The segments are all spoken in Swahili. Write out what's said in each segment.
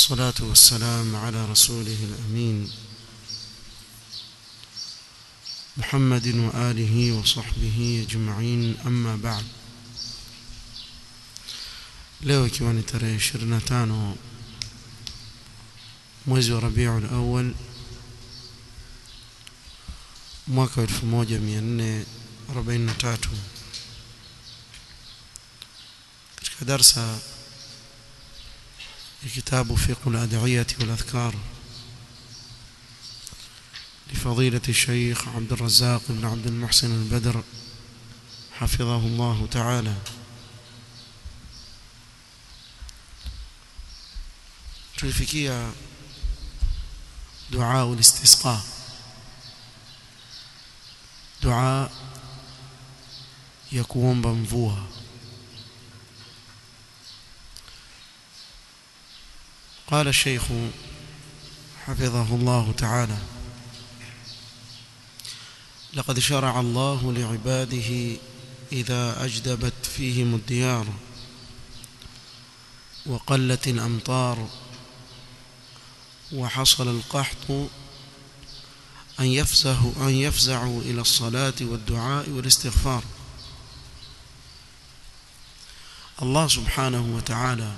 والصلاة والسلام على رسوله الأمين محمد وآله وصحبه أجمعين أما بعد leo ikiwa ni tarehe 25 mwezi wa Rabiul Awwal mwaka 1443 katika darsa ya kitabu fiqh al-ad'iyah wal adhkar لفضيلة الشيخ عبد الرزاق بن عبد المحسن البدر حفظه الله تعالى tulifikia dua ulistisqa dua ya kuomba mvua قال الشيخ حفظه الله تعالى لقد شرع الله لعباده إذا أجدبت فيهم الديار وقلت الأمطار وحصل القحط أن يفزعوا أن يفزعوا إلى الصلاة والدعاء والاستغفار الله سبحانه وتعالى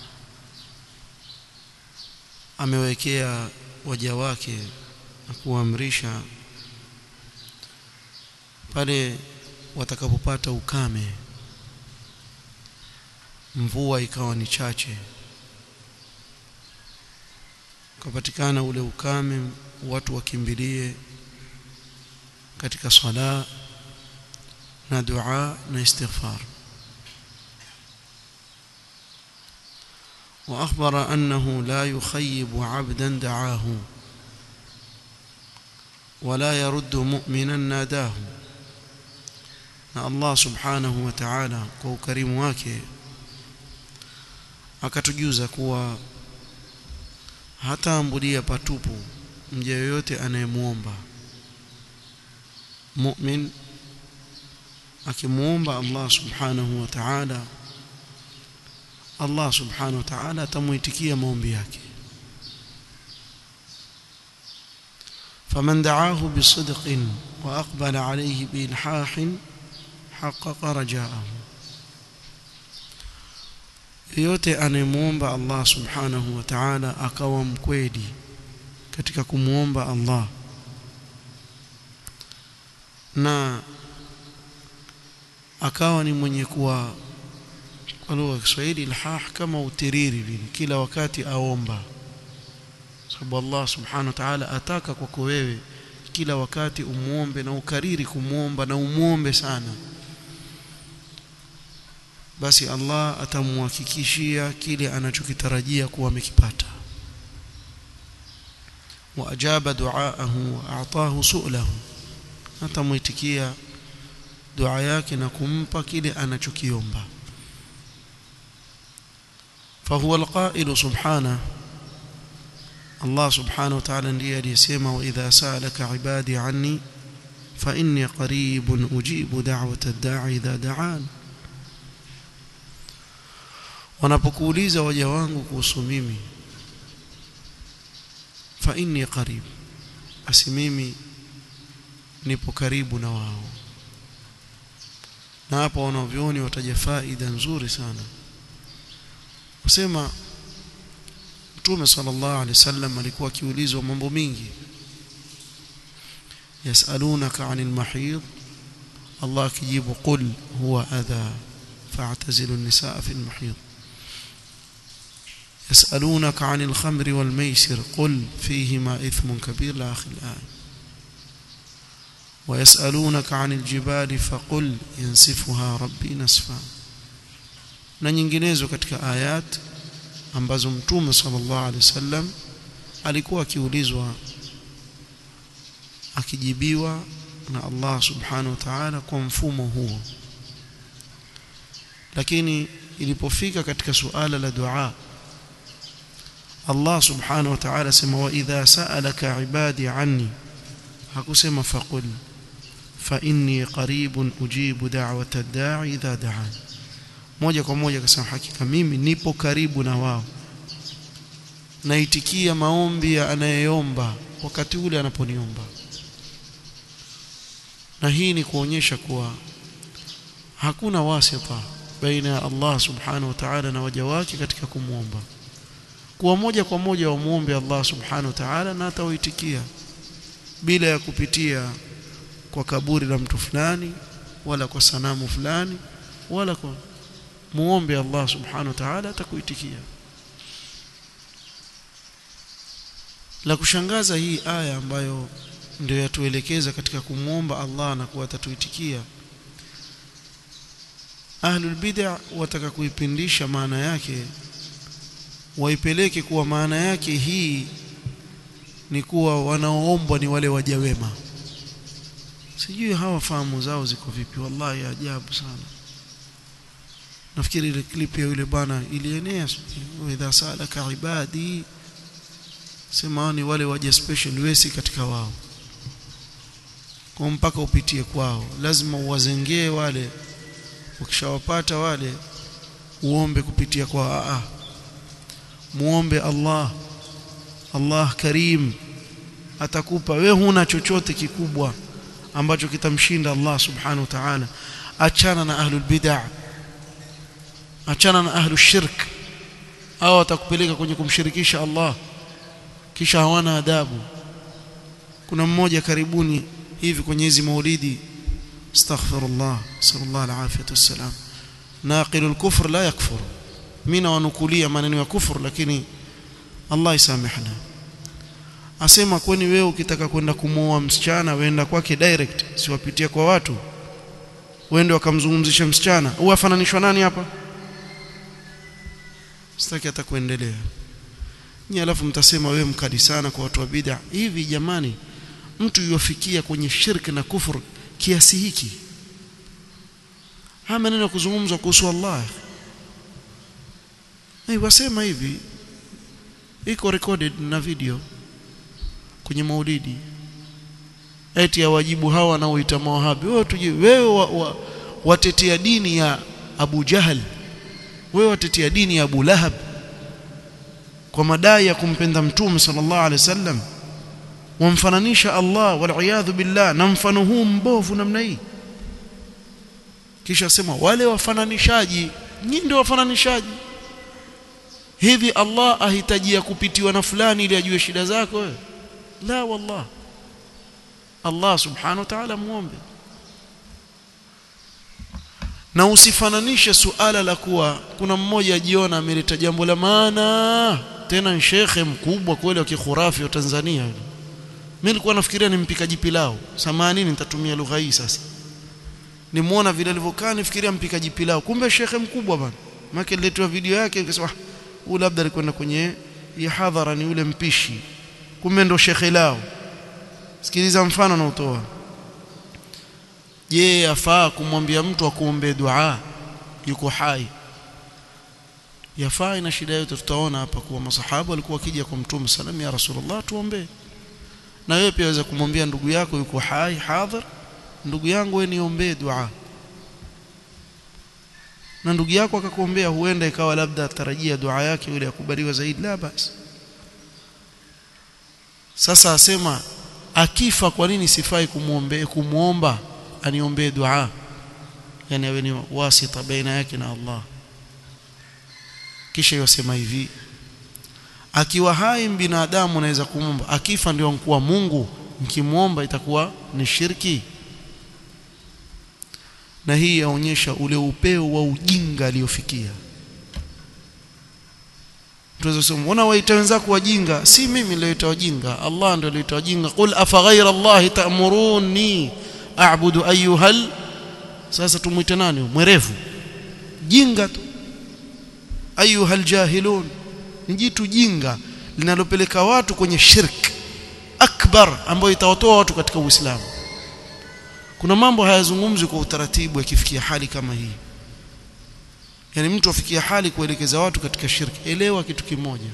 amewekea waja wake na kuamrisha pale watakapopata ukame mvua ikawa ni chache ukapatikana ule ukame watu wakimbilie katika sala na dua na istighfar واخبر انه لا يخيب عبدا دعاه ولا يرد مؤمنا ناداه na Allah subhanahu wa ta'ala kwa ukarimu wake akatujuza kuwa hataambulia patupu mja yoyote anayemuomba mu'min akimuomba Allah subhanahu wa ta'ala Allah subhanahu wa ta'ala atamuitikia maombi yake فمن دعاه بصدق وأقبل عليه بإلحاح حقق رجاءه yote anemuomba Allah subhanahu wa ta'ala akawa mkweli katika kumuomba Allah na akawa ni mwenye kuwa kwa lugha ya Kiswahili ilhah kama utiriri vile kila wakati aomba sababu Allah subhanahu wa ta'ala ataka kwako wewe kila wakati umuombe na ukariri kumuomba na umuombe sana basi Allah atamhakikishia kile anachokitarajia kuwa amekipata wa ajaba duaahu wa a'tahu su'lahu atamuitikia dua yake na kumpa kile anachokiomba فهو القائل سبحانه الله سبحانه وتعالى ndiye aliyesema wa idha sa'alaka ibadi anni fa inni qaribun ujibu da'wata ad-da'i idha da'an wanapokuuliza waja wangu kuhusu mimi fa inni qarib basi mimi nipo karibu na wao na hapa wanavyoni wataja faida nzuri sana usema Mtume sallallahu alaihi wasallam alikuwa akiulizwa mambo mingi yasalunaka anil mahid Allah akijibu qul huwa adha fa'tazilu an-nisaa fi al-mahid يسألونك عن الخمر والميسر قل فيهما إثم كبير لآخر الآية ويسألونك عن الجبال فقل ينسفها ربي نسفا na nyinginezo katika ayat ambazo mtume sallallahu alaihi wasallam alikuwa akiulizwa akijibiwa na Allah subhanahu wa ta'ala kwa mfumo huo lakini ilipofika katika suala la dua Allah subhanahu wa ta'ala sema wa idha sa'alaka ibadi anni hakusema faqul fa inni qaribun ujibu da'wata ad-da'i idha da'ani moja kwa moja akasema hakika mimi nipo karibu na wao naitikia maombi ya anayeomba wakati ule anaponiomba na hii ni kuonyesha kuwa hakuna wasita baina ya Allah subhanahu wa ta'ala na waja wake katika kumwomba kuwa moja kwa moja wamuombe Allah subhanahu wa ta'ala na atawaitikia bila ya kupitia kwa kaburi la mtu fulani wala kwa sanamu fulani wala kwa muombe Allah subhanahu wa ta'ala atakuitikia la kushangaza hii aya ambayo ndio yatuelekeza katika kumwomba Allah na kuwa atatuitikia ahlul bid'ah wataka kuipindisha maana yake waipeleke kuwa maana yake hii ni kuwa wanaoombwa ni wale waja wema sijui hawa fahamu zao ziko vipi wallahi ajabu sana nafikiri ile clip ya yule bwana ilienea idha salaka ibadi sema ni wale waja special wesi katika wao kwa mpaka upitie kwao lazima uwazengee wale ukishawapata wale uombe kupitia kwa a muombe Allah Allah karim atakupa we huna chochote kikubwa ambacho kitamshinda Allah subhanahu wa ta'ala achana na ahlul bid'ah achana na ahlul shirk au atakupeleka kwenye kumshirikisha Allah kisha hawana adabu kuna mmoja karibuni hivi kwenye hizi maulidi astaghfirullah sallallahu alaihi wasallam naqilul kufr la yakfur mimi wanukulia maneno ya kufur lakini Allah isamehna asema kwani wewe ukitaka kwenda kumuoa msichana wenda kwake direct siwapitia kwa watu wende wakamzungumzisha msichana huwa afananishwa nani hapa sitaki hata kuendelea Nyie alafu mtasema wewe mkali sana kwa watu wa bid'a. Hivi jamani, mtu yuwafikia kwenye shirki na kufur kiasi hiki? Haya maneno kuzungumzwa kuhusu Allah. Hey, wasema hivi iko recorded na video kwenye maulidi eti ya wajibu hawa wanaoita mawahabi wewe tuje wewe wa, wa, watetea dini ya Abu Jahal wewe watetea dini ya Abu Lahab kwa madai ya kumpenda mtume sallallahu alaihi wasallam wamfananisha Allah wal billah na mfano huu mbovu namna hii kisha sema wale wafananishaji nyinyi ndio wafananishaji hivi Allah ahitajia kupitiwa na fulani ili ajue shida zako wewe la wallah Allah subhanahu wa ta'ala muombe na usifananishe suala la kuwa kuna mmoja ajiona ameleta jambo la maana tena shekhe mkubwa kweli wa kikhurafi wa Tanzania mimi nilikuwa nafikiria ni mpikaji pilau samani nitatumia lugha hii sasa nimuona vile alivyokaa nifikiria mpikaji pilau kumbe shekhe mkubwa bana maana niletwa video yake nikasema huyu labda alikwenda kwenye ya hadhara ni yule mpishi kumbe ndo shekhe lao sikiliza mfano na utoa je afaa kumwambia mtu akuombe dua yuko hai yafaa ina shida yote tutaona hapa kuwa masahaba walikuwa wakija kwa mtume sallam ya rasulullah tuombe na wewe pia waweza kumwambia ndugu yako yuko hai hadhir ndugu yangu wewe niombee dua na ndugu yako akakuombea huenda ikawa labda tarajia dua yake yule akubaliwa zaidi la basi sasa asema akifa kwa nini sifai kumuombe kumuomba aniombee dua yani awe ni wasita baina yake na Allah kisha yosema hivi akiwa hai binadamu naweza kumwomba akifa ndio mkuwa Mungu mkimwomba itakuwa ni shirki na hii yaonyesha ule upeo wa ujinga aliofikia tuweza kusema una waita wenzako wajinga si mimi nilioita wajinga Allah ndio alioita wajinga qul afa ghayra Allah ta'muruni a'budu ayyuhal sasa tumuite nani mwerevu jinga tu ayyuhal jahilun ni jitu jinga linalopeleka watu kwenye shirk akbar ambayo itawatoa watu katika Uislamu kuna mambo hayazungumzwi kwa utaratibu yakifikia hali kama hii yani mtu afikia hali kuelekeza watu katika shirki elewa kitu kimoja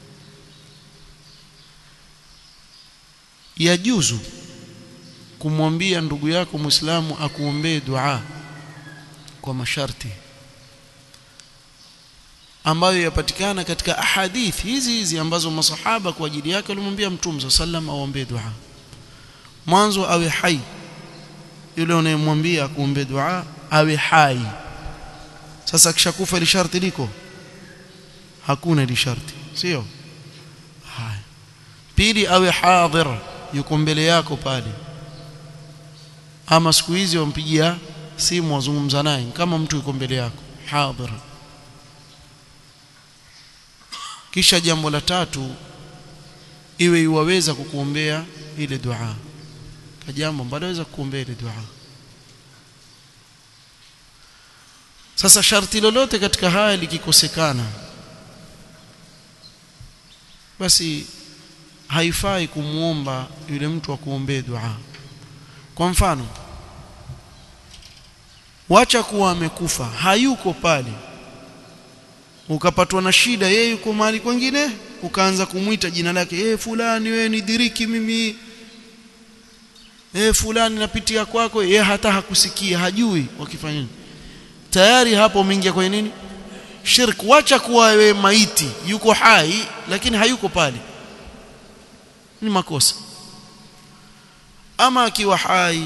yajuzu kumwambia ndugu yako muislamu akuombee dua kwa masharti ambayo yapatikana katika ahadithi hizi hizi ambazo masahaba kwa ajili yake walimwambia mtume sallam aombe dua mwanzo awe hai yule unayemwambia kuombe dua awe hai sasa kishakufa ile sharti liko hakuna ile sharti sio haya pili awe hadhir yuko mbele yako pale ama siku hizi wampigia simu wazungumza naye kama mtu yuko mbele yako hadhir kisha jambo la tatu iwe iwaweza kukuombea ile dua kwa jambo ambalo waweza kukuombea ile dua sasa sharti lolote katika haya likikosekana basi haifai kumuomba yule mtu akuombee dua kwa mfano wacha kuwa amekufa hayuko pale ukapatwa na shida yeye yuko mahali kwingine ukaanza kumwita jina lake eh fulani wewe nidiriki mimi eh fulani napitia kwako yeye hata hakusikia hajui wakifanya nini tayari hapo umeingia kwenye nini shirk wacha kuwa wewe maiti yuko hai lakini hayuko pale ni makosa ama akiwa hai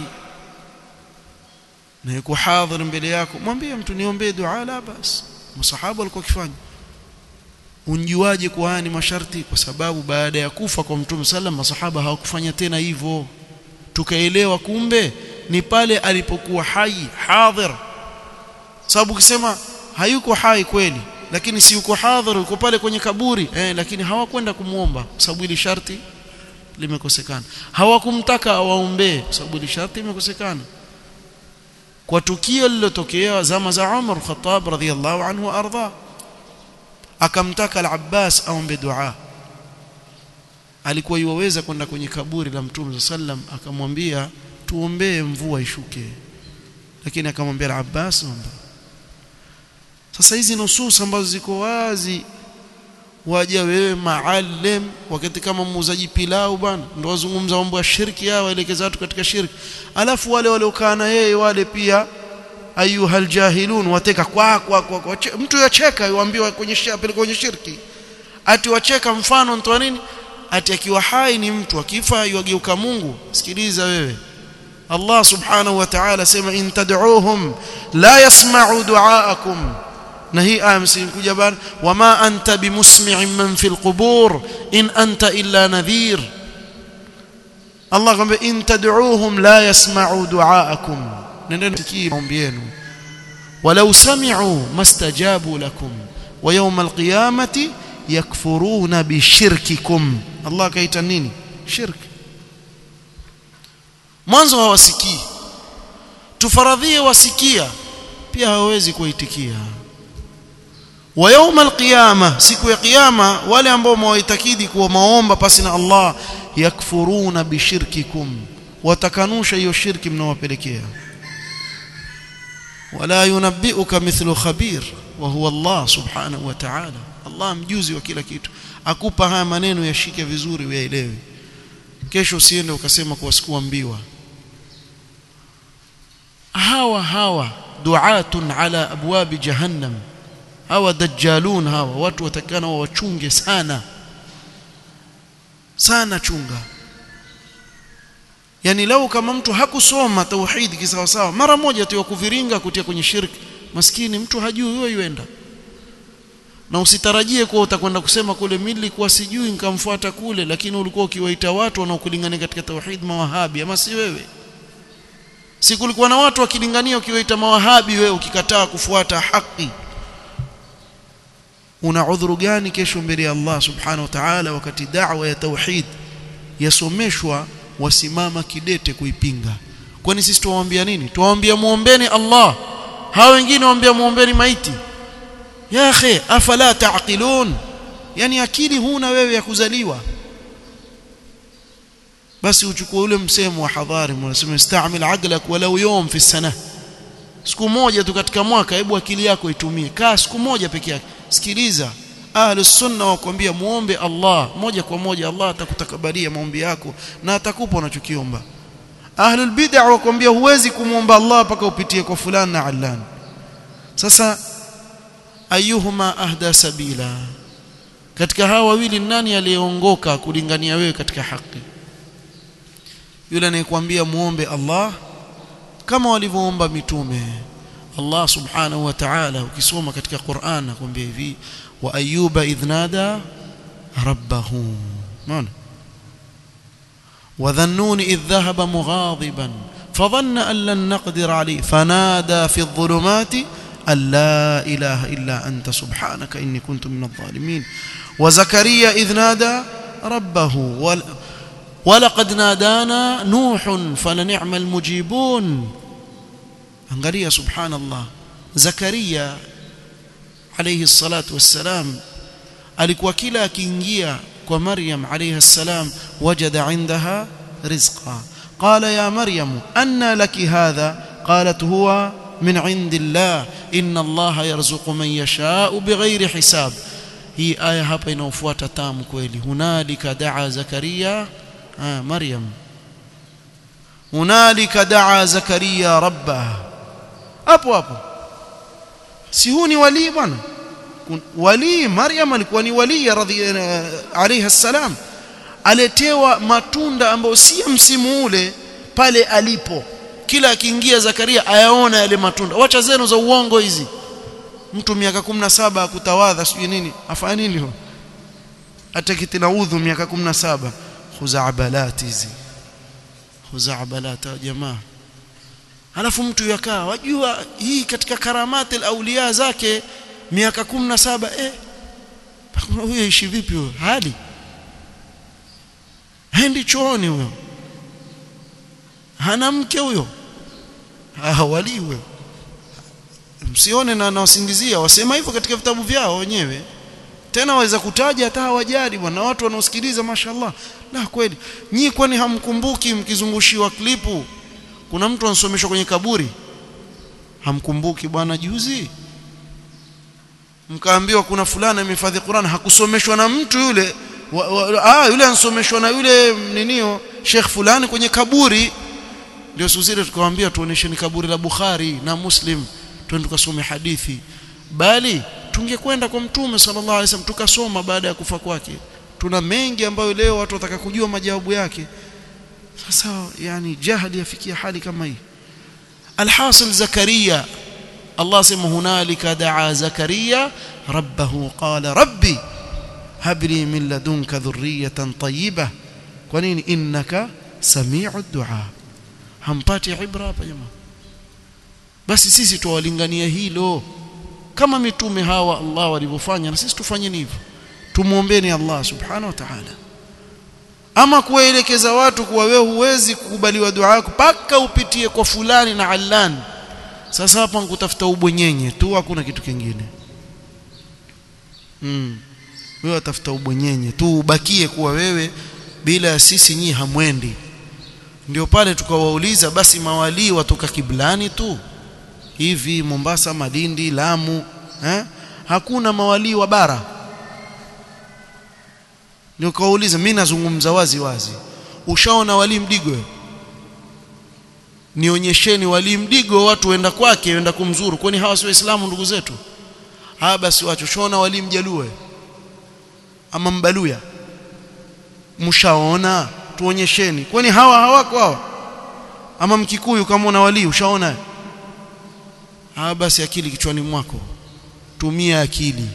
na yuko hadhir mbele yako mwambie mtu niombee dua la basi masahaba walikuwa wakifanya unjuaje kwa haya ni masharti kwa sababu baada ya kufa kwa mtume sallam masahaba hawakufanya tena hivyo tukaelewa kumbe ni pale alipokuwa hai hadhir sababu ukisema hayuko hai kweli lakini si yuko hadhir yuko pale kwenye kaburi eh, lakini hawakwenda kumuomba kwa sababu ile sharti limekosekana hawakumtaka awaombee kwa sababu ile sharti limekosekana kwa tukio lililotokea zama za Umar Khattab radhiyallahu anhu arda akamtaka al-Abbas aombe dua alikuwa yuweza kwenda kwenye kaburi la Mtume sallam akamwambia tuombee mvua ishuke lakini akamwambia al-Abbas omba sasa hizi nusus ambazo ziko wazi waja wewe maalim wakati kama muuzaji pilau bwana ndio wazungumza mambo ya shirki yao waelekeza watu katika shirki alafu wale waliokaa na yeye wale pia ayuhal jahilun wateka kwa kwa, kwa, kwa mtu yacheka yuambiwa kwenye shirki kwenye shirki ati wacheka mfano mtu nini ati akiwa hai ni mtu akifa yuageuka Mungu sikiliza wewe Allah subhanahu wa ta'ala sema in tad'uuhum la yasma'u du'aakum na hii aya msinkuja bana wama anta bimusmi'in man fil qubur in anta illa nadhir Allah kwamba in tad'uuhum la yasma'u du'aakum nendeni sikii maombi yenu walau sami'u mastajabu lakum wa yawm alqiyamati yakfuruna bishirkikum Allah kaita nini shirk mwanzo hawasikii tufaradhie wasikia pia hawawezi kuitikia wa يوم القيامه siku ya kiyama wale ambao mwaitakidi kuwa maomba pasi na Allah yakfuruna bishirkikum watakanusha hiyo shirki mnawapelekea wala yunabbiuka mithlu khabir wa huwa Allah subhanahu wa ta'ala Allah mjuzi wa kila kitu akupa haya maneno yashike vizuri uyaelewe kesho usiende ukasema kuwa sikuambiwa hawa hawa duatun ala abwabi jahannam hawa dajjalun hawa watu watakana wachunge sana sana chunga yani lau kama mtu hakusoma tauhid kisawa sawa mara moja tu kuviringa kutia kwenye shirki maskini mtu hajui huyo yuenda na usitarajie kuwa utakwenda kusema kule mimi nilikuwa sijui nikamfuata kule lakini ulikuwa ukiwaita watu wanaokulingania katika tauhid mawahabi ama si wewe si kulikuwa na watu wakilingania ukiwaita mawahabi wewe ukikataa kufuata haki una udhuru gani kesho mbele ya Allah subhanahu wa ta'ala wakati da'wa ya tauhid yasomeshwa wasimama kidete kuipinga kwani sisi tuwaambia nini tuwaambia muombeni Allah hao wengine waambia muombeni maiti ya akhi afala taqilun yani akili huna wewe ya kuzaliwa basi uchukue ule msemo wa hadhari unasema istamil aqlak walau yawm fi sana siku moja tu katika mwaka hebu akili yako itumie kaa siku moja peke yake sikiliza ahlus sunna wakwambia muombe Allah moja kwa moja Allah atakutakabalia maombi yako na atakupa unachokiomba ahlul bid'ah wakwambia huwezi kumuomba Allah mpaka upitie kwa fulani na allan sasa ayuhuma ahda sabila katika hawa wawili nani aliyeongoka kulingania wewe katika haki yule anayekwambia muombe Allah kama walivyoomba mitume Allah subhanahu wa ta'ala ukisoma katika Qur'an akwambia hivi wa ayyuba idhnada rabbahu maana وذنون إذ ذهب مغاضبا فظن أن لن نقدر عليه فنادى في الظلمات أن لا إله إلا أنت سبحانك إني كنت من الظالمين وزكريا إذ نادى ربه ولقد نادانا نوح فلنعم المجيبون angalia subhanallah zakaria alayhi salatu wassalam alikuwa kila akiingia kwa maryam alayha salam wajada indaha rizqa qala ya maryam anna laki hadha qalat huwa min indillah inna allaha yarzuqu man yasha'u bighayri hisab hii aya hapa inaofuata tamu kweli hunalika daa zakaria ah maryam hunalika daa zakaria rabbah hapo hapo si huu ni wali bwana wali Maryam alikuwa ni wali radhi alayha salam aletewa matunda ambayo si msimu ule pale alipo kila akiingia Zakaria ayaona yale matunda wacha zenu za uongo hizi mtu miaka 17 akutawadha sijui nini afanya nini huyo atakiti na udhu miaka 17 khuzaabalati hizi khuzaabalata jamaa halafu mtu yakaa wajua hii katika karamati auliya zake miaka 17 eh huyo ishi vipi huyo hali haendi chooni huyo hana mke huyo ah wali huyo msione na nawasingizia wasema hivyo katika vitabu vyao wenyewe tena waweza kutaja hata hawajali bwana watu wanaosikiliza mashallah la kweli nyinyi kwani hamkumbuki mkizungushiwa klipu kuna mtu ansomeshwa kwenye kaburi hamkumbuki bwana juzi mkaambiwa kuna fulana imehifadhi Qur'an hakusomeshwa na mtu yule wa, wa, ah yule ansomeshwa na yule ninio Sheikh fulani kwenye kaburi ndio susire tukawaambia tuonesheni kaburi la Bukhari na Muslim twende tukasome hadithi bali tungekwenda kwa mtume sallallahu alaihi wasallam tukasoma baada ya kufa kwake tuna mengi ambayo leo watu wataka kujua majawabu yake sasa yani jahili yafikia hali kama hii alhasil zakaria Allah sema hunalika daa zakaria rabbahu qala rabbi habli min ladunka dhurriyatan tayyibah kwa nini innaka samiu dua hampati ibra hapa jamaa basi sisi tuwalingania hilo kama mitume hawa Allah walivyofanya na sisi tufanyeni hivyo tumuombeeni Allah subhanahu wa ta'ala ama kuwaelekeza watu kuwa wewe huwezi kukubaliwa dua yako paka upitie kwa fulani na allani sasa hapa nkutafuta ubwenyenye tu hakuna kitu kingine mm. wewe utafuta ubwenyenye tu ubakie kuwa wewe bila ya sisi nyinyi hamwendi ndio pale tukawauliza basi mawalii watoka kiblani tu hivi Mombasa Malindi Lamu eh? hakuna mawalii wa bara ndio kawauliza mimi nazungumza wazi wazi ushaona wali mdigo nionyesheni wali mdigo watu wenda kwake wenda kumzuru kwani hawa si waislamu ndugu zetu haya basi wacho shona wali mjalue ama mbaluya mshaona tuonyesheni kwani hawa hawako hawa ama mkikuyu kama una wali ushaona haya basi akili kichwani mwako tumia akili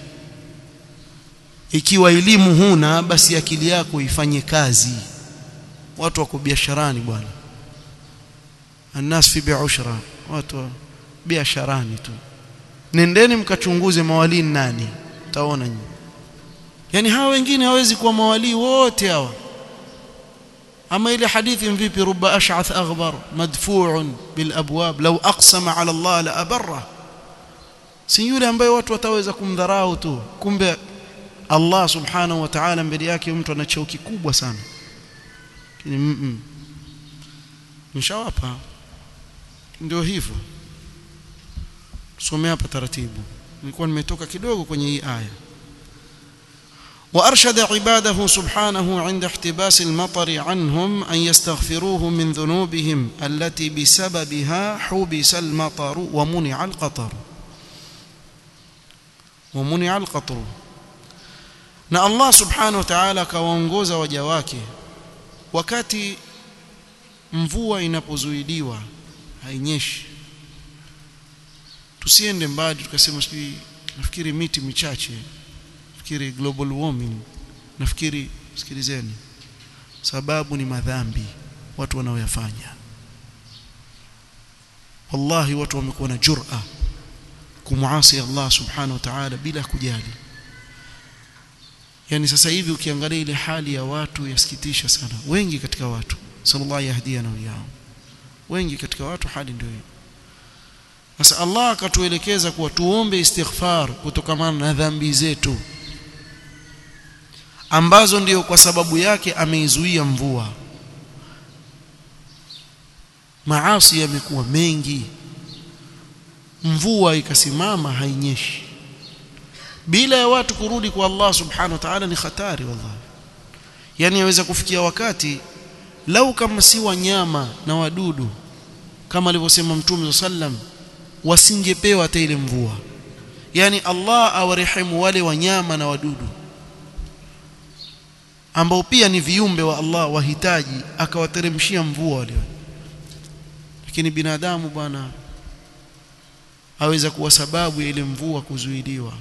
ikiwa elimu huna basi akili yako ifanye kazi watu wako biasharani bwana الناس في بعشرة watu biasharani tu nendeni mkachunguze mawalii nani taona nyinyi yani hawa wengine hawezi kuwa mawalii wote hawa ama ile hadithi mvipi ruba ash'ath aghbar madfu'un bil abwab law aqsama ala Allah la abarra si yule ambaye watu wataweza kumdharau tu kumbe Allah subhanahu wa ta'ala mbele yake mtu ana cheo kikubwa sana mm nishawapa ndio hivyo tusomea hapa taratibu nilikuwa nimetoka kidogo kwenye hii aya وارشد عباده سبحانه عند احتباس المطر عنهم ان يستغفروه من ذنوبهم التي بسببها حبس المطر ومنع القطر wa munia alqatru na Allah subhanahu wa ta'ala akawaongoza waja wake wakati mvua inapozuiliwa hainyeshi tusiende mbali tukasema sijui nafikiri miti michache nafikiri global warming nafikiri sikilizeni sababu ni madhambi watu wanaoyafanya wallahi watu wamekuwa na jur'a kumuasi Allah subhanahu wa ta'ala bila kujali yani sasa hivi ukiangalia ile hali ya watu yasikitisha sana wengi katika watu sallallahu yahdiana wiyao wengi katika watu hali ndio hiyo sasa Allah akatuelekeza kuwa tuombe istighfar kutokana na dhambi zetu ambazo ndiyo kwa sababu yake ameizuia mvua maasi yamekuwa mengi mvua ikasimama hainyeshi bila ya watu kurudi kwa Allah subhanahu wa ta'ala ni hatari wallahi yani yaweza kufikia wakati lau kama si wanyama na wadudu kama alivyosema mtume sallam wasingepewa hata ile mvua yani Allah awarehemu wale wanyama na wadudu ambao pia ni viumbe wa Allah wahitaji akawateremshia mvua wale lakini binadamu bwana aweza kuwa sababu ya ile mvua kuzuiliwa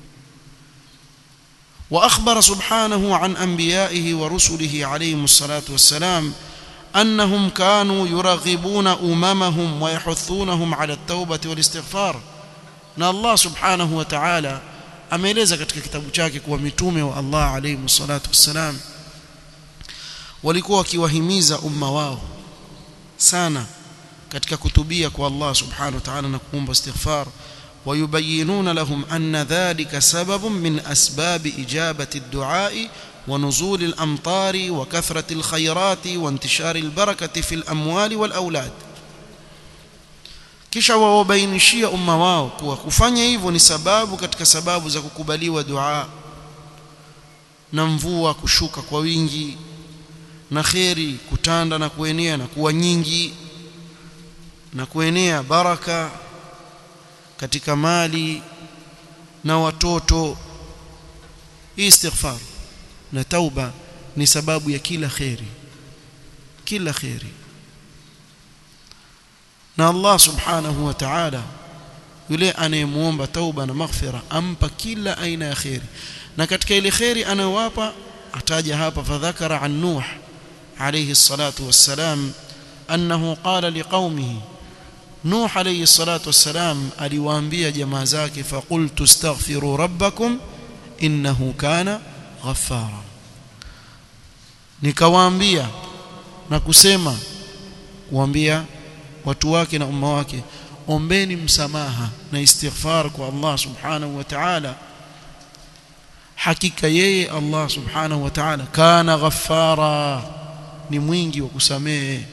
واخبر سبحانه عن انبيائه ورسله عليهم الصلاه والسلام انهم كانوا يرغبون اممهم ويحثونهم على التوبه والاستغفار na Allah subhanahu wa ta'ala ameeleza katika kitabu chake kuwa mitume wa Allah alayhi salatu wassalam walikuwa wakiwahimiza umma wao sana katika kutubia kwa Allah subhanahu wa ta'ala na kuomba istighfar ويبينون لهم أن ذلك سبب من أسباب إجابة الدعاء ونزول الأمطار وكثرة الخيرات وانتشار البركة في الأموال والأولاد kisha wawabainishia umma wao kuwa kufanya hivyo ni sababu katika sababu za kukubaliwa dua na mvua kushuka kwa wingi na kheri kutanda na kuenea na kuwa nyingi na kuenea baraka katika mali na watoto istighfar na tauba ni sababu ya kila kheri kila kheri na Allah subhanahu wa ta'ala yule anayemuomba tauba na maghfira ampa kila aina ya kheri na katika ile kheri anayowapa ataja hapa fadhakara an nuh alayhi salatu wassalam annahu qala liqaumihi Nuh alayhi salatu wassalam aliwaambia jamaa zake faqultu astaghfiru rabbakum innahu kana ghaffara nikawaambia na kusema kuambia watu wake na umma wake ombeni msamaha na istighfar kwa Allah subhanahu wa ta'ala hakika yeye Allah subhanahu wa ta'ala kana ghaffara ni mwingi wa kusamehe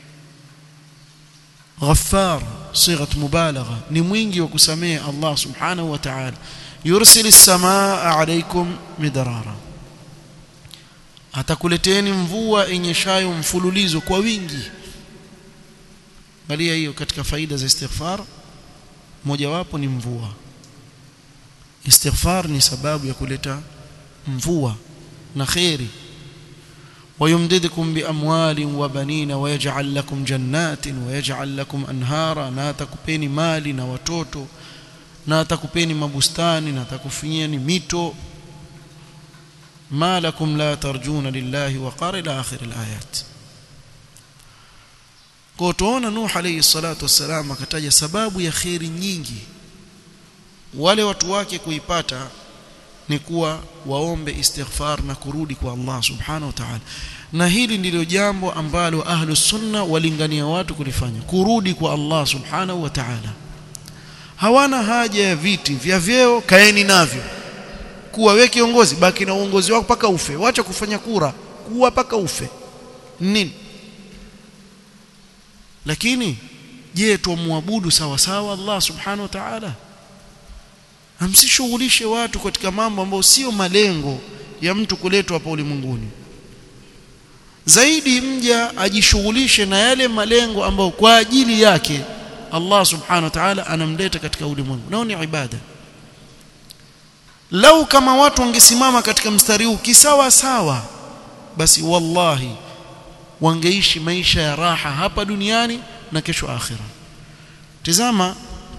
غفار صيغه مبالغه ni mwingi wa kusamehe Allah subhanahu wa ta'ala yursil as-samaa alaykum midrara atakuleteni mvua inyeshayo mfululizo kwa wingi angalia hiyo katika faida za istighfar mojawapo ni mvua istighfar ni sababu ya kuleta mvua na khairi ويمددكم بأموال وبنين ويجعل لكم جنات ويجعل لكم أنهارا na atakupeni mali na watoto na atakupeni mabustani na atakufinyeni mito ما لكم لا ترجون لله وقار إلى آخر الآيات kwa tuona Nuh alayhi salatu wassalam akataja sababu ya khairi nyingi wale watu wake kuipata ni kuwa waombe istighfar na kurudi kwa Allah subhanahu wa ta'ala na hili ndilo jambo ambalo ahlu sunna walingania watu kulifanya kurudi kwa Allah subhanahu wa ta'ala hawana haja ya viti vya vyeo kaeni navyo kuwa we kiongozi baki na uongozi wako paka ufe wacha kufanya kura kuwa paka ufe nini lakini je tumwabudu sawa sawa Allah subhanahu wa ta'ala amsishughulishe watu katika mambo ambayo sio malengo ya mtu kuletwa hapa ulimwenguni zaidi mja ajishughulishe na yale malengo ambayo kwa ajili yake Allah subhanahu wa ta'ala anamleta katika ulimwengu nao ni ibada lau kama watu wangesimama katika mstari huu kisawa sawa basi wallahi wangeishi maisha ya raha hapa duniani na kesho akhira tazama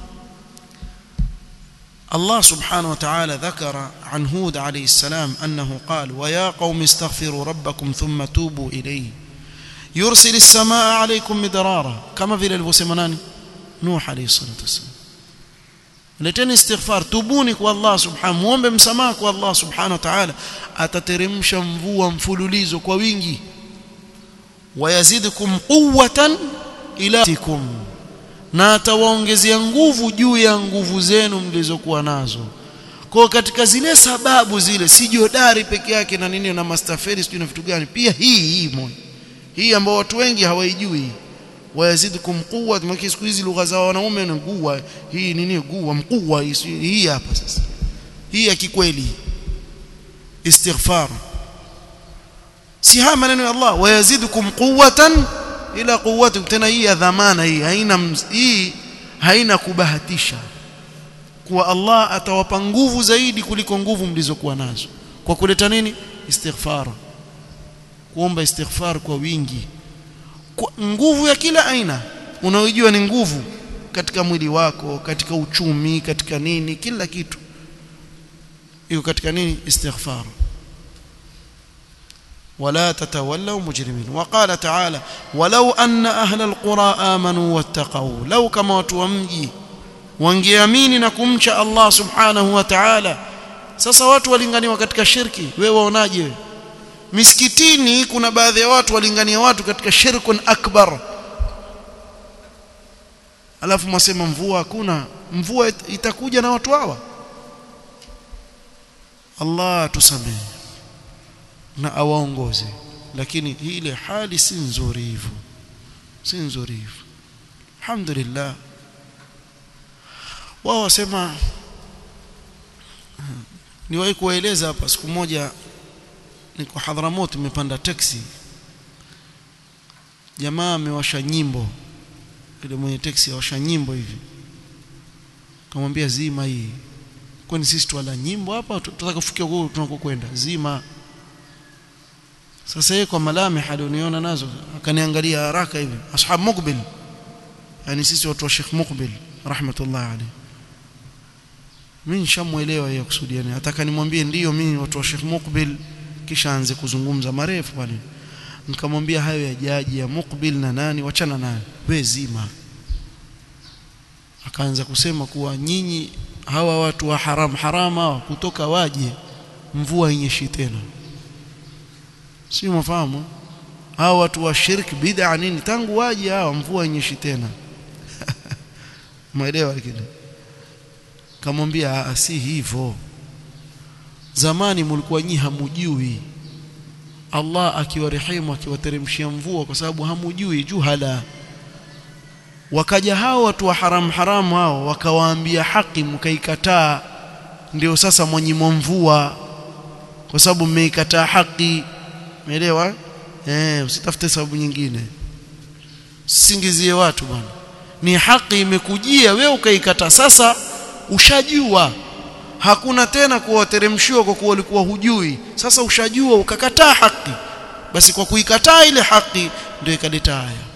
الله سبحانه وتعالى ذكر عن هود عليه السلام أنه قال ويا قوم استغفروا ربكم ثم توبوا إليه يرسل السماء عليكم مدرارا كما في الوسمنان نوح عليه الصلاة والسلام leteni istighfar tubuni kwa Allah subhanahu muombe msamaha kwa Allah subhanahu wa ta'ala atateremsha mvua mfululizo kwa wingi wayazidukum quwwatan ila tikum na atawaongezea nguvu juu ya nguvu zenu mlizokuwa nazo kwa katika zile sababu zile si jodari peke yake na nini na mastaferi sijui na vitu gani pia hii hii moja hii ambao watu wengi hawaijui wayazidukum quwwa maki siku hizi lugha za wanaume ni guwa hii nini guwa mkuwa hii hapa sasa hii ya kikweli istighfar si haya maneno ya Allah wayazidukum quwwatan ila quwwati tena hii ya dhamana hii haina hii haina kubahatisha kuwa Allah atawapa nguvu zaidi kuliko nguvu mlizokuwa nazo kwa kuleta nini istighfar kuomba istighfar kwa wingi kwa nguvu ya kila aina unaojua ni nguvu katika mwili wako katika uchumi katika nini kila kitu iko katika nini istighfar ولا تتولوا مجرمين وقال تعالى ولو أن أهل القرى آمنوا واتقوا لو كما وتومجي wangeamini na kumcha Allah subhanahu wa ta'ala sasa watu walinganiwa katika shirki wewe waonaje misikitini kuna baadhi ya watu walingania watu katika shirkun akbar alafu mwasema mvua hakuna mvua itakuja na watu hawa Allah tusamehe na awaongoze lakini ile hali si nzuri hivyo si nzuri hivyo alhamdulillah wao wasema niwahi kuwaeleza hapa siku moja niko Hadhramut nimepanda taxi jamaa amewasha nyimbo ile mwenye taxi awasha nyimbo hivi kamwambia zima hii kwani sisi tuwala nyimbo hapa tutaka kufikia huko tunakokwenda zima sasa yeye kwa malami alioniona nazo akaniangalia haraka hivi ashab mukbil yani sisi watu wa Sheikh Mukbil rahmatullah alayhi mimi nishamuelewa yeye kusudia nini nataka nimwambie ndiyo mimi watu wa Sheikh Mukbil kisha aanze kuzungumza marefu pale nikamwambia hayo ya jaji ya Mukbil na nani wachana naye we zima akaanza kusema kuwa nyinyi hawa watu wa haram haram hawa kutoka waje mvua inyeshi tena si mfahamu hawa watu wa shirki bid'a nini tangu waje hawa mvua inyeshi tena umeelewa kile kamwambia si hivyo zamani mlikuwa nyi hamujui Allah akiwarehemu akiwateremshia mvua kwa sababu hamujui juhala wakaja hao watu wa haram haramu hao wakawaambia haki mkaikataa ndio sasa mwenyimo mvua kwa sababu mmeikataa haki umeelewa eh usitafute sababu nyingine singizie watu bwana ni haki imekujia wewe ukaikataa sasa ushajua hakuna tena kuwateremshiwa kwa kuwa ulikuwa hujui sasa ushajua ukakataa haki basi kwa kuikataa ile haki ndio ikaleta haya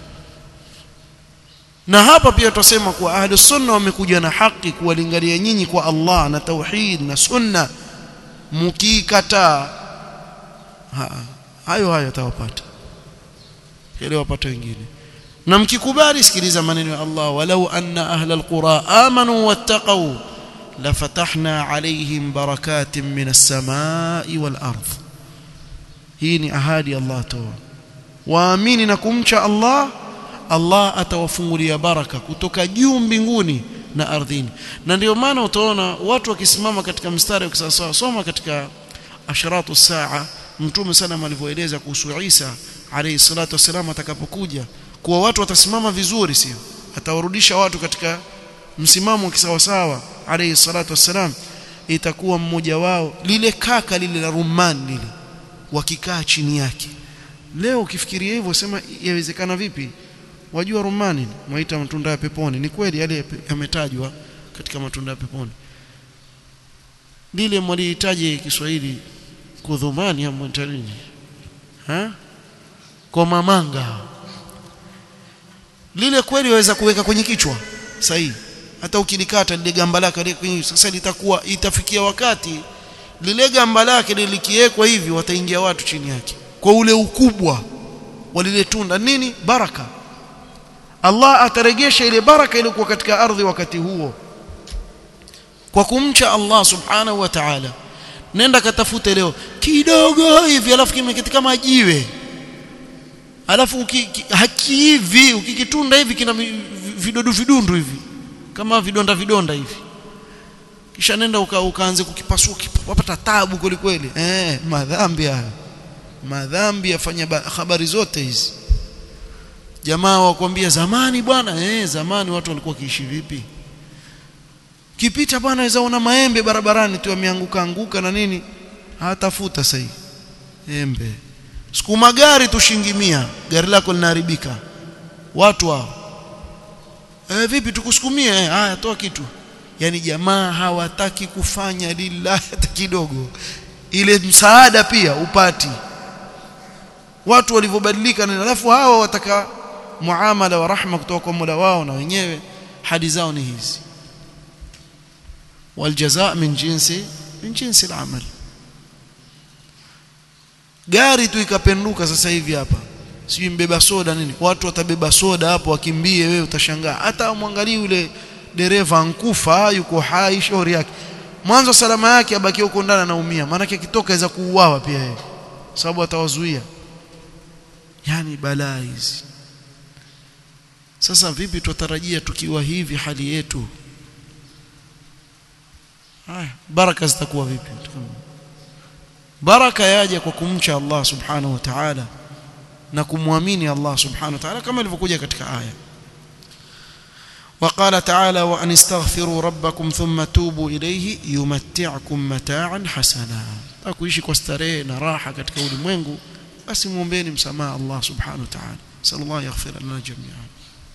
na hapa pia tutasema kuwa ahli sunna wamekuja na haki kuwalingania nyinyi kwa Allah na tauhid na sunna mkikataa ha, hayo hayo tawapata ile wapata wengine na mkikubali sikiliza maneno ya Allah walau anna ahla alqura amanu wattaqu lafatahna alaihim barakatin minas samai wal ardh hii ni ahadi Allah toa waamini na kumcha Allah Allah atawafungulia baraka kutoka juu mbinguni na ardhini na ndio maana utaona watu wakisimama katika mstari wa soma katika asharatu saa mtume sana alivyoeleza kuhusu Isa alayhi salatu wasalam atakapokuja kuwa watu watasimama vizuri sio atawarudisha watu katika msimamo kisawasawa alayhi salatu wasalam itakuwa mmoja wao lile kaka lile la rumman lile wakikaa chini yake leo ukifikiria hivyo sema yawezekana vipi wajua rumani mwaita matunda ya peponi ni kweli yale yametajwa katika matunda ya peponi lile mwalihitaji Kiswahili kudhumani ama nini ha kwa mamanga lile kweli waweza kuweka kwenye kichwa sahihi hata ukilikata lile gamba lake sasa litakuwa itafikia wakati lile gamba lake likiwekwa hivi wataingia watu chini yake kwa ule ukubwa wa lile tunda nini baraka Allah ataregesha ile baraka iliyokuwa katika ardhi wakati huo kwa kumcha Allah subhanahu wa ta'ala nenda katafute leo kidogo hivi alafu kimeketi kama jiwe alafu hakihivi ukikitunda hivi kina vidodu vidundu hivi kama vidonda vidonda hivi kisha nenda uka, ukaanze kukipasua wapata tabu kweli kweli eh madhambi haya madhambi yafanya habari zote hizi jamaa wakwambia zamani bwana eh zamani watu walikuwa kiishi vipi kipita bwana waweza ona maembe barabarani tu yameanguka anguka na nini hatafuta sasa embe sukuma gari tushingimia gari lako linaharibika watu hao eh vipi tukusukumie eh haya toa kitu yani jamaa hawataki kufanya lillahi hata kidogo ile msaada pia upati watu walivyobadilika na alafu hawa wataka muamala wa rahma kutoka kwa Mola wao na wenyewe hadi zao ni hizi waljazaa min jinsi min jinsi al-amal gari tu ikapenduka sasa hivi hapa sijui mbeba soda nini watu watabeba soda hapo wakimbie wewe utashangaa hata mwangalie yule dereva ankufa yuko hai shauri yake mwanzo salama yake abaki huko ndani anaumia maana akitoka aweza kuuawa pia yeye sababu atawazuia yani balaa hizi sasa vipi tutarajia tukiwa hivi hali yetu haya baraka zitakuwa vipi baraka yaja kwa kumcha Allah subhanahu wa ta'ala na kumwamini Allah subhanahu wa ta'ala kama ilivyokuja katika aya وقال تعالى وأن استغفروا ربكم ثم توبوا إليه يمتعكم متاعا حسنا akuishi kwa starehe na raha katika ulimwengu basi muombeeni msamaha Allah subhanahu wa ta'ala sallallahu yaghfir lana jami'an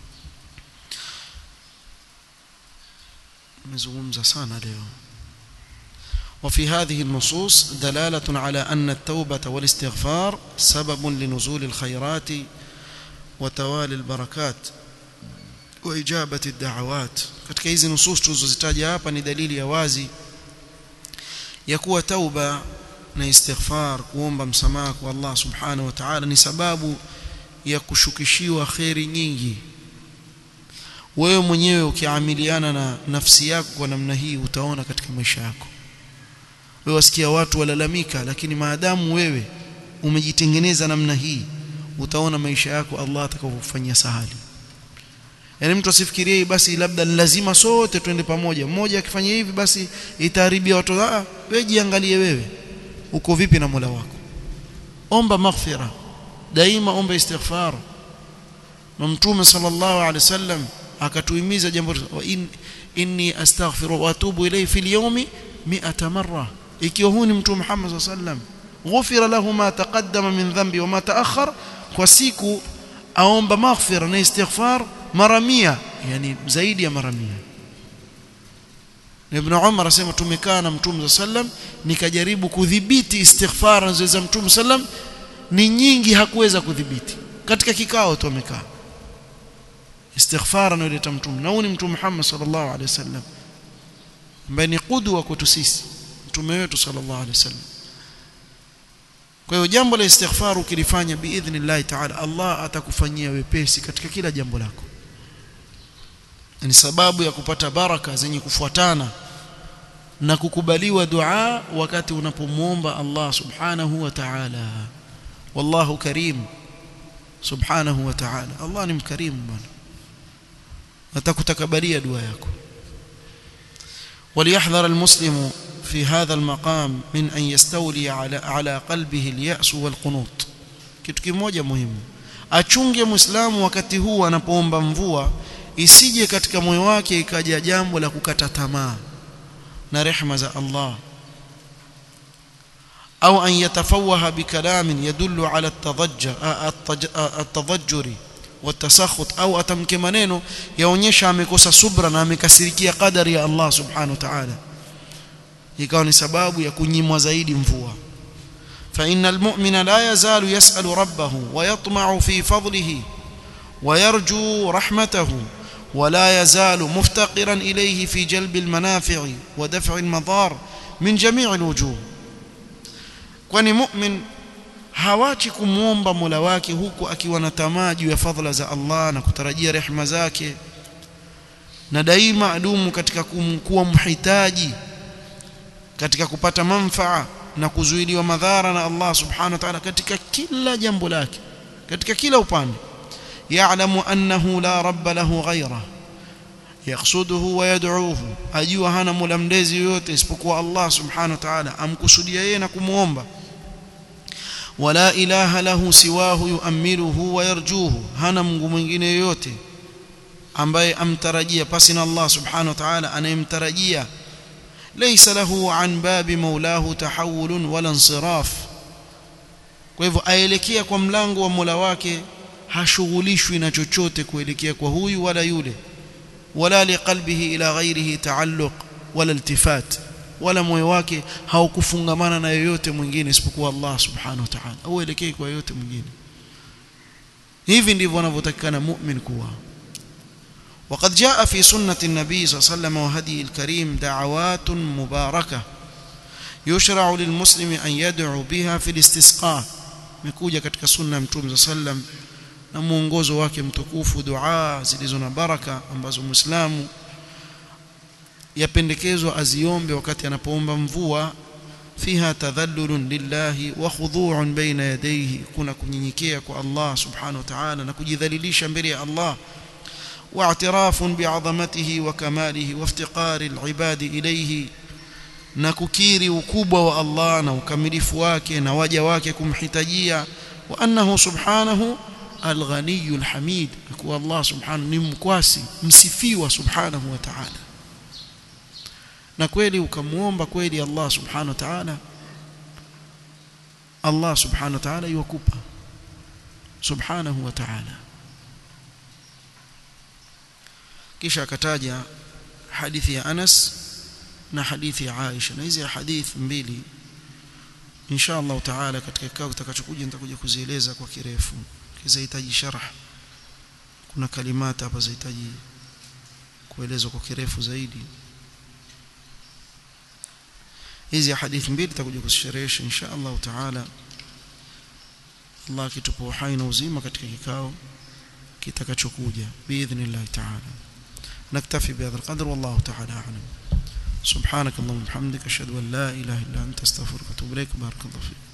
nimezungumza sana leo وفي هذه النصوص دلالة على أن التوبة والاستغفار سبب لنزول الخيرات وتوالي البركات وإجابة الدعوات katika hizi nusus tulizozitaja hapa ni dalili ya wazi ya kuwa tauba na istighfar kuomba msamaha kwa Allah subhanahu wa ta'ala ni sababu ya kushukishiwa khairi nyingi wewe mwenyewe ukiamiliana na nafsi yako kwa namna hii utaona katika maisha yako wewe wasikia watu walalamika lakini maadamu wewe umejitengeneza namna hii utaona maisha yako Allah atakavofanyia sahali yani mtu asifikirie basi labda lazima sote twende pamoja mmoja akifanya hivi basi itaharibia watu ah wewe jiangalie wewe uko vipi na Mola wako omba maghfira daima omba istighfar na mtume sallallahu alaihi wasallam akatuhimiza jambo wa in, inni astaghfiru wa atubu ilayhi fil yawmi 100 marra ikiwa huu ni mtume Muhammad sallallahu alaihi wasallam ghufira lahu ma taqaddama min dhanbi wa ma ta'akhkhar kwa siku aomba maghfira na istighfar mara 100 yani zaidi ya mara 100 Ibn Umar asema tumekaa na Mtume sallam nikajaribu kudhibiti istighfar anazoweza Mtume sallam ni nyingi hakuweza kudhibiti katika kikao tu amekaa istighfar anayoleta Mtume na huyu ni Mtume Muhammad sallallahu alaihi wasallam ambaye ni qudwa kwetu sisi mtume wetu sallallahu alaihi wasallam kwa hiyo jambo la istighfar ukilifanya biidhnillah ta'ala Allah atakufanyia wepesi katika kila jambo lako ni sababu ya kupata baraka zenye kufuatana na kukubaliwa dua wakati unapomuomba Allah subhanahu wa ta'ala wallahu karim subhanahu wa ta'ala Allah ni mkarimu bwana atakutakabalia dua yako وليحذر المسلم في هذا المقام من أن يستولي على على قلبه اليأس والقنوط kitu kimoja muhimu achunge muislamu wakati huu anapoomba mvua isije katika moyo wake ikaja jambo la kukata tamaa na rehema za Allah au an yatafawaha bikalamin yadullu ala at-tadajjur watasakhut au atamke maneno yaonyesha amekosa subra na amekasirikia qadari ya Allah subhanahu wa ta'ala ikawa ni sababu ya kunyimwa zaidi mvua فإن المؤمن لا يزال يسأل ربه ويطمع في فضله ويرجو رحمته ولا يزال مفتقرا إليه في جلب المنافع ودفع المضار من جميع الوجوه kwani mu'min hawachi kumwomba Mola wake huku akiwa na tamaa juu ya fadhila za Allah na kutarajia rehema zake na daima adumu katika kuwa mhitaji katika kupata manfaa na kuzuiliwa madhara na Allah subhanahu wa ta'ala katika kila jambo lake katika kila upande ya'lamu annahu la rabba lahu ghayra yaqsuduhu wa yad'uhu ajua hana mola mlezi yoyote isipokuwa Allah subhanahu wa ta'ala amkusudia yeye na kumuomba wala ilaha lahu siwahu yu'ammiluhu wa yarjuhu hana mungu mwingine yoyote ambaye amtarajia pasi na Allah subhanahu wa ta'ala anayemtarajia laysa lahu an babi maulahu tahawul wala insiraf kwa hivyo aelekea kwa mlango wa Mola wake hashughulishwi na chochote kuelekea kwa huyu wala yule wala liqalbihi ila ghairihi taalluq wala iltifat wala moyo wake haukufungamana na yoyote mwingine isipokuwa Allah subhanahu wa ta'ala au elekee kwa yoyote mwingine hivi ndivyo wanavyotakikana mu'min kuwa وقد جاء في سنة النبي صلى الله عليه وسلم وهدي الكريم دعوات مباركة يشرع للمسلم أن يدعو بها في الاستسقاء مكوجة katika sunna mtume sallam na muongozo wake mtukufu dua zilizo na baraka ambazo muislamu yapendekezwa aziombe wakati anapoomba mvua fiha tadhallulun lillahi wa khudu'un baina yadayhi kuna kunyenyekea kwa Allah subhanahu wa ta'ala na kujidhalilisha mbele ya Allah واعتراف بعظمته وكماله وافتقار العباد إليه na kukiri ukubwa wa Allah na ukamilifu wake na waja wake kumhitajia wa annahu subhanahu alghaniyul hamid kwa Allah subhanahu ni mkwasi msifiwa subhanahu wa ta'ala na kweli ukamuomba kweli Allah subhanahu wa ta'ala Allah subhanahu wa ta'ala yukupa subhanahu wa ta'ala kisha akataja hadithi ya Anas na hadithi ya Aisha na hizi hadithi mbili insha Allah taala katika kikao kitakachokuja nitakuja kuzieleza kwa kirefu kizahitaji sharh kuna kalimata hapa zahitaji kuelezwa kwa kirefu zaidi hizi hadithi mbili tutakuja kuzisherehesha insha Allah taala Allah akitupa uhai na uzima katika kikao kitakachokuja biidhnillah taala نكتفي بهذا القدر والله تعالى أعلم سبحانك اللهم وبحمدك أشهد أن لا إله إلا أنت استغفرك وأتوب إليك بارك الله فيك